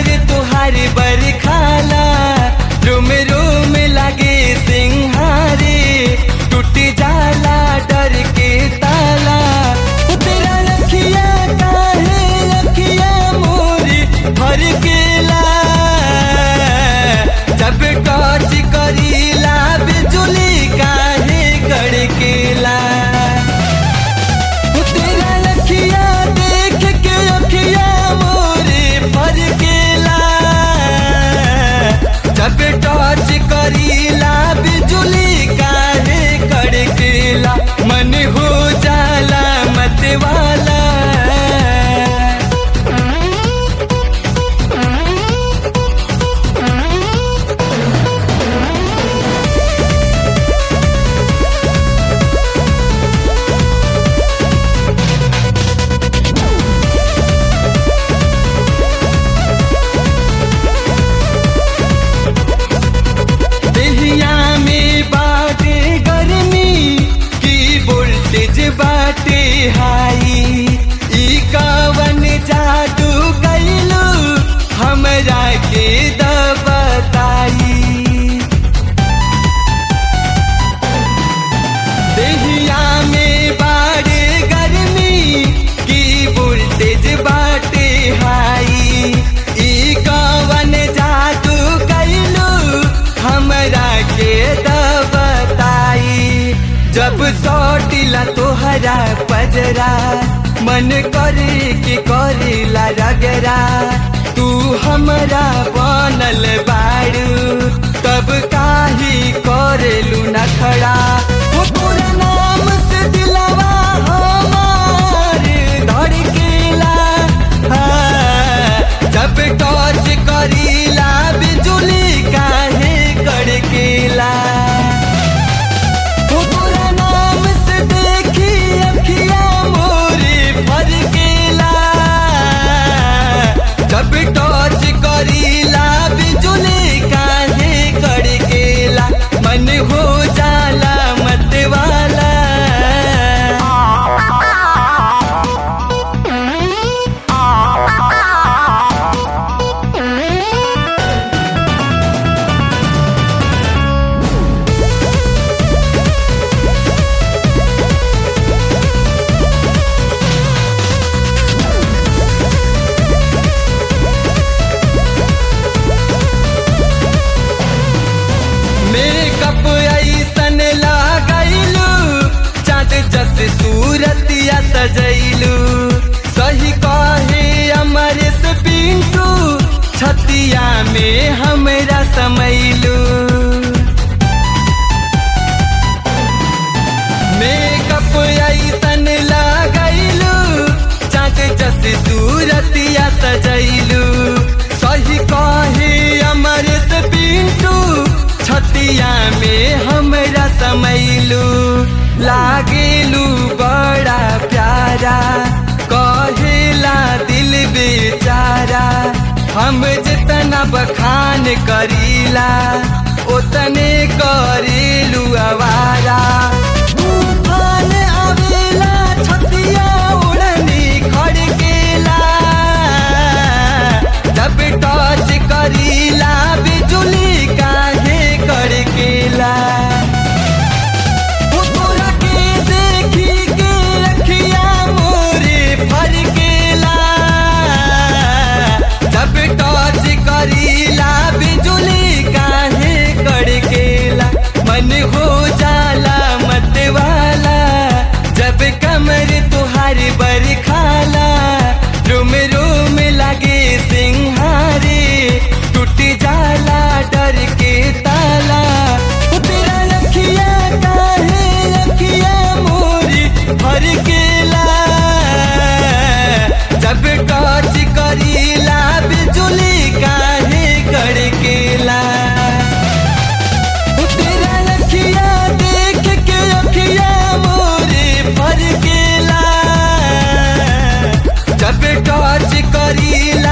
कमर तुहार बरखाला रोम रोम लगे सिंहारे टूट जाला डर के ताला तेरा रखिया काहे रखिया मोरी भर केला जब टच करीला बिजुली काहे कड़केला तेरा लखिया देख के अखिया मोरे फर गेला जब टच करीला बिजुली काहे कड़केला मन हो जाला मत वाला देहिया में बाटे गर्मी की वोल्टेज बाटे हाई ई कवन जादू कैलू हमरा के द बताई देहिया में बाड़े गर्मी की वोल्टेज बाटे हाई ई कवन जादू कैलू हमरा के द बताई जब सौटिला तोहरा पजरा मन करे के करेला रगरा तू हमरा बनल बाड़ू तब काही करेलू नखड़ा वो तोरा नाम से दिलवा हमार धड़केला हाँ, जब टच करीला बिजुली काहे कड़केला वो तोरा नाम से देखी अखिया मोरे भर गेला जब टच करीला बिजुली काहे कड़केला मन हो जाला मत वाला मेकअप ऐसन लागैलू चाँद जस सूरतिया सजैलू सही कहे अमरेश पिंटू छतिया में हमरा समैलू मेकअप ऐसन लागैलू चाँद जस सूरतिया सजैलू सही कहे अमरेश पिंटू छतिया में हमरा समैलू लागेलू बड़ा प्यारा कहेला दिल बेचारा हम जितना बखान करीला उतने करेलू आवारा तूफान आवेला छतिया उड़नी खड़केला जब टच करीला बिजुली काहे कड़केला वो तोरा के देखी के अखिया मोरे फर गेला जब टच करीला बिजुली काहे कड़केला मन हो जाला मत वाला जब कमर तुहार बरखाला रोम रोम लगे सिंहारे टूट जाला डर के ताला वो तेरा रखिया काहे रखिया मोरी भर गेला जब टच करीला बिजुली काहे कड़केला तेरा रखिया देख के अखिया मोरे भर गेला जब टच करीला